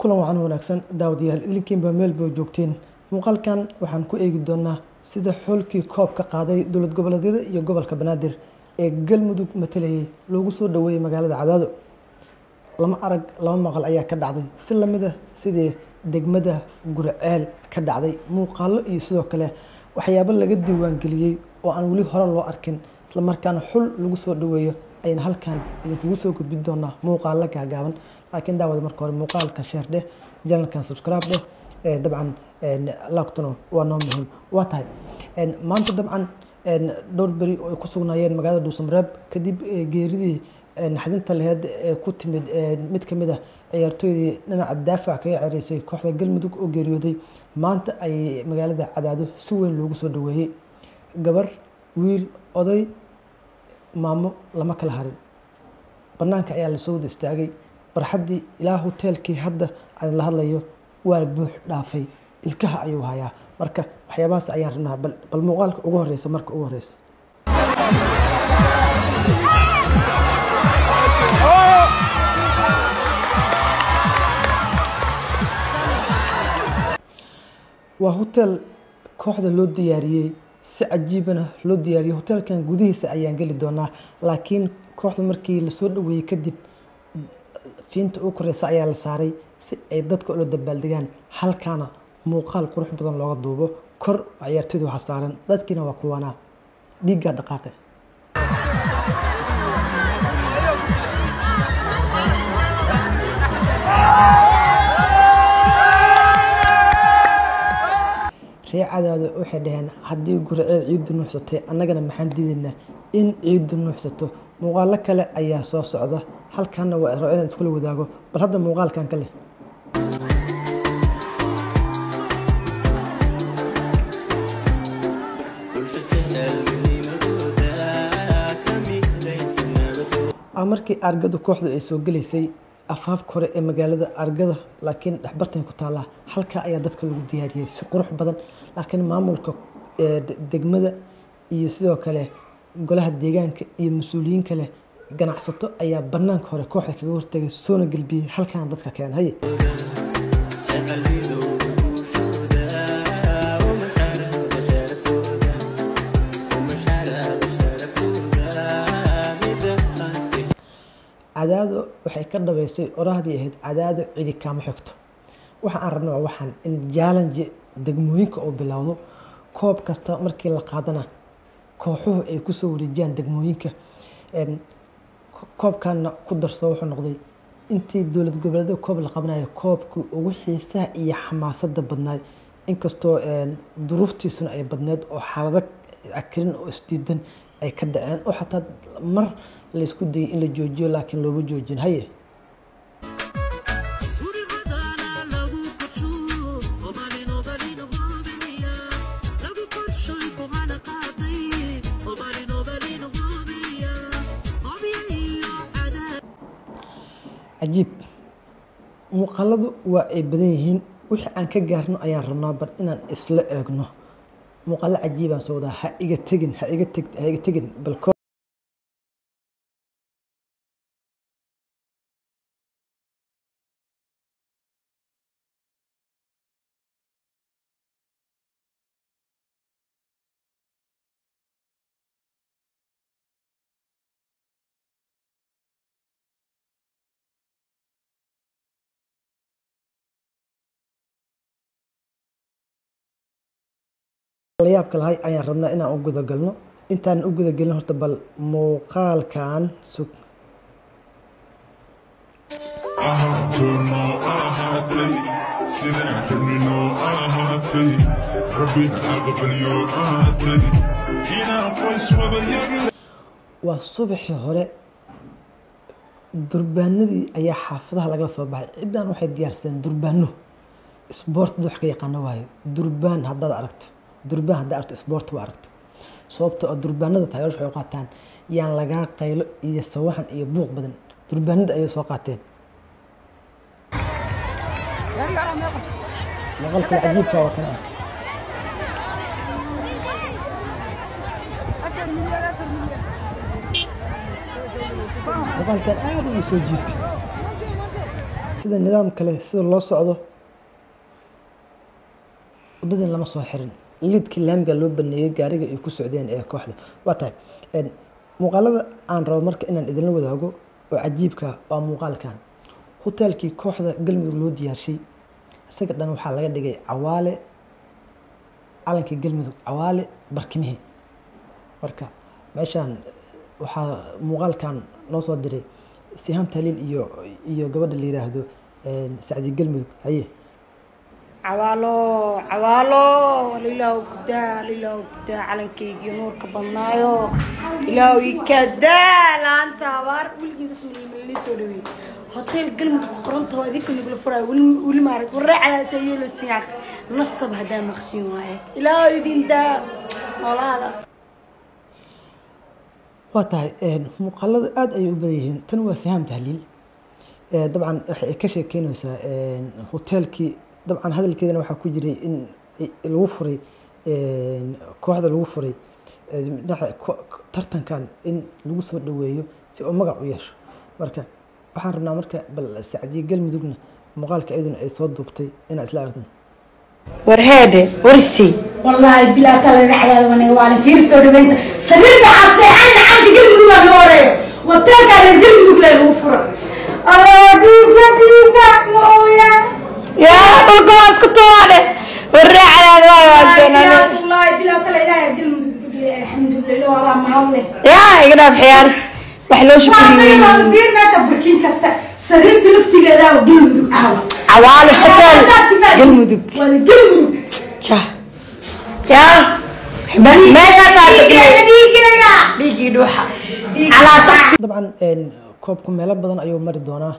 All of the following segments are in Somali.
kulan wacan wanaagsan daawadayaal idinkiinba meel bay joogteen muuqaalkan waxaan ku eegi doonaa sida xoolkii koob ka qaaday dowlad goboleedyada iyo gobolka banaadir ee galmudug matalayay loogu soo dhaweeyey magaalada cadaado lama arag lama maqal ayaa ka dhacday si lamid ah sidii degmada gurceel ka dhacday muuqaalo iyo sidoo kale waxyaabo laga diiwaangeliyey oo aan weli hore loo arkin islamarkaana xul lagu soo dhaweeyo ayna halkan idinkugu soo gudbin doonaa muuqaalo gaagaaban laakiin daawada marka hore muuqaalka sheer dheh janalkan subscribe dheh dabcan laagtuna waa noo muhiim waa tahay maanta dabcan dhowr beri oo ay ku sugnaayeen magaalada dhuusamareeb kadib geeridii naxdinta laheyd ee ku timid mid ka mid ah ciyaartooydii dhinaca daafac kaga cereysay kooxda galmudug oo geeriyooday maanta ay magaalada cadaado si weyn loogu soo dhaweeyey gabar wiil oday maamo lama kala harin banaanka ayaa lasoo wada istaagay barxaddii ilaa hoteelkii hadda aan la hadlayo waa buux dhaafay ilkaha ayuu hayaa marka waxyaabahaas ayaan rabnaa bal muuqaalka ugu horeysa marka ugu horeysa waa hotel kooxda loo diyaariyey si cajiibana loo diyaariyey hoteelkan gudihiisa ayaan geli doonaa laakiin kooxda markii lasoo dhaweeyey kadib fiinta ugu koreysa ayaa la saaray si ay dadka ula dabaaldegaan halkaana muuqaal qurux badan looga duubo kor ciyaartooyda waxaa saaran dadkiina waa kuwanaa dhiiggaa dhaqaaqe ree cadaado waxay dhaheen haddii gurceed ciiddu nuuxsatay annagana maxaan diidaynaa in ciiddu nuuxsato muuqaalo kale ayaa soo socda halkaana waa rabo inaan iskula wadaago bal hadda muuqaalkan ka leh markii argadu kooxdu ay soo gelaysay afaafka hore ee magaalada argada laakiin dhexbartan ku taallaa halkaa ayaa dadka lagu diyaariyey si qurux badan laakiin maamulka degmada iyo sidoo kale golaha deegaanka iyo mas-uuliyiin kale ganacsato ayaa banaanka hore kooxda kaga hortagay soona gelbiyey halkaana dadka keen haye cadaado waxay ka dhabeysay oraahdii ahayd cadaado cidi kaama xigto waxa aan rabna waa waxaan in jaalanji degmooyinka oo bilowdo koob kasta markii la qaadana kooxuhu ay kusoo wareejiyaan degmooyinka koobkana ku darso wuxuu noqday intii dowlad goboleedyada koob la qabanayo koobkii ugu xiisaha iyo xamaasada badnaay inkastoo duruuftiisuna ay badneed oo xaalado akirin oo isdiidan ay ka dhaceen oo xataa mar laysku dayay in la joojiyo laakiin looma joojin haye cajiib muuqaaladu waa ay badan yihiin wixii aan ka gaarno ayaan rabnaa bar inaan isla eegno muuqaalo cajiibaan soo wadaa ha iga tegin ha iga teg ha iga tegin bal layaabka lahay ayaan rabnaa inaan u gudagalno intaan u gudagelin horta bal muuqaalkan sug waa subaxii hore durbaanadii ayaa xaafadaha lagala soo baxay ciddaan waxay diyaarsadeen durbaano sboort dad wax ka yaqaano waayo durbaan haddaad aragto durbaan haddaa aragto sboort waa aragta sababta oo durbaanada taageer waxay u qaataan yaan lagaa qaylo iyo sawaxan iyo buuq badan durbaanada ayay soo qaateen maqalka cajiibka waa kana muuqaalkan aad u soo jiitay sida nidaam kale sida loo socdo wadadin lama soo xirin liidkii laamiga loo baneeyey gaariga ay ku socdeen ee kooxda waa tahay muuqaalada aan rabo marka inaan idinla wadaago oo cajiibka waa muuqaalkan hoteelkii kooxda galmudug loo diyaarshay isaga dhan waxaa laga dhigay cawaale calankii galmudug cawaale barkimihii marka meeshaan waxaa muuqaalkan noo soo diray siham taliil iyo iyo gabadha la yiraahdo sacdi galmudug haye cawaalo cawaalo walilaahu kudaa lilaahu kudaa calankaygii nuurka badnaayo ilaahu ikadaa laanta abaar weligiisas malii soo dhaweey hotel galmudug qoronta oo idinka nagula furaayo weli maarag waraacadaasa yeelo siyaaq nasab haddaa maqshin waaye ilaahu idin daa noolaada waa tahay muuqaaladu aada ayay u badan yihiin tan waa siham tahliil dabcan waxay ka sheekeynaysaa hoteelkii dabcan hadalkeedana waxaa ku jiray in lagu furay kooxda lagu furay tartankan in lagu soo dhaweeyo si oo magac u yeesho marka waxaan rabnaa marka bal sacdiye galmudugna muuqaalka iyaduna ay soo duubtay inaa isla aragno warheede warsi والله بلا كلا رعيا وانا وانا في سو دبنت سرير عسى انا عندي قلب ما نوري وتلك على القلب لا يوفر اديك اديك مويا yaa dhulka waa isku tuwaade waraacadaada waay waaseenane والله بلا كلا لا قلب الحمد لله والله ما الله yaa iga dhaaf xiyaar wax loo ما shukriyeeyey في ماشي بركين كستا سرير تلفتي كذا وقلب عاوة cawaale hotel galmudug ولا قلب jah jah meeshaasaa dhiigii dhuuxa calaa shaksi dabcan koobku meelo badan ayuu mari doonaa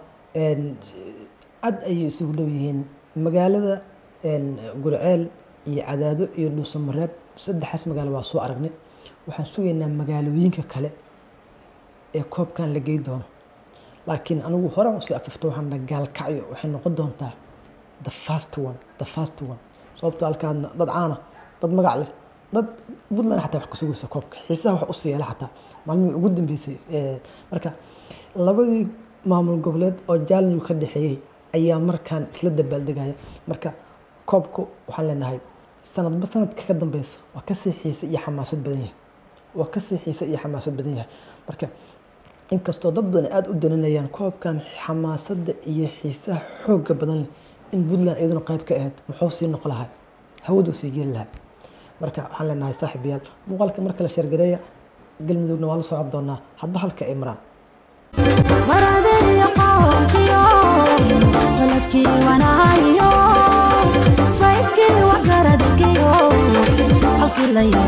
aad ayay isugu dhow yihiin magaalada gurceel iyo cadaado iyo dhuusamareeb saddexaas magaalo waa soo aragnay waxaan sugaynaa magaalooyinka kale ee koobkan la gey doono laakiin anigu hore usii afifto waxaan dhaha gaalkacyo waxay noqon doontaa the fast one the fast one sababto halkaadna dad caana dad magac leh dad puntland xataa wax ka sugaysa koobka xiisaha wax usii yeela xataa maalmihii ugu dambeysay marka labadii maamul goboleed oo jaalnigu ka dhexeeyey ayaa markaan isla dabaaldegaya marka koobku waxaan leenahay sanadba sanadka ka dambeysa waa kasii xiise iyo xamaasad badan yahay waa kasii xiise iyo xamaasad badan yahay marka inkastoo dad badan aada u daninayaan koobkan xamaasadda iyo xiisaha xooga badan leh in puntland iyaduna qayb ka ahayd muxuu sii noqo lahaa hawaduu sii geli lahaa marka waxaan leenahay saaxiibayaal muuqaalka marka la sheergareeya galmudugna waa la socon doonaa hadba halka ay maraan maradii qoonkiyo faladkii wanaayo faydkii wagaradkiyo halkii la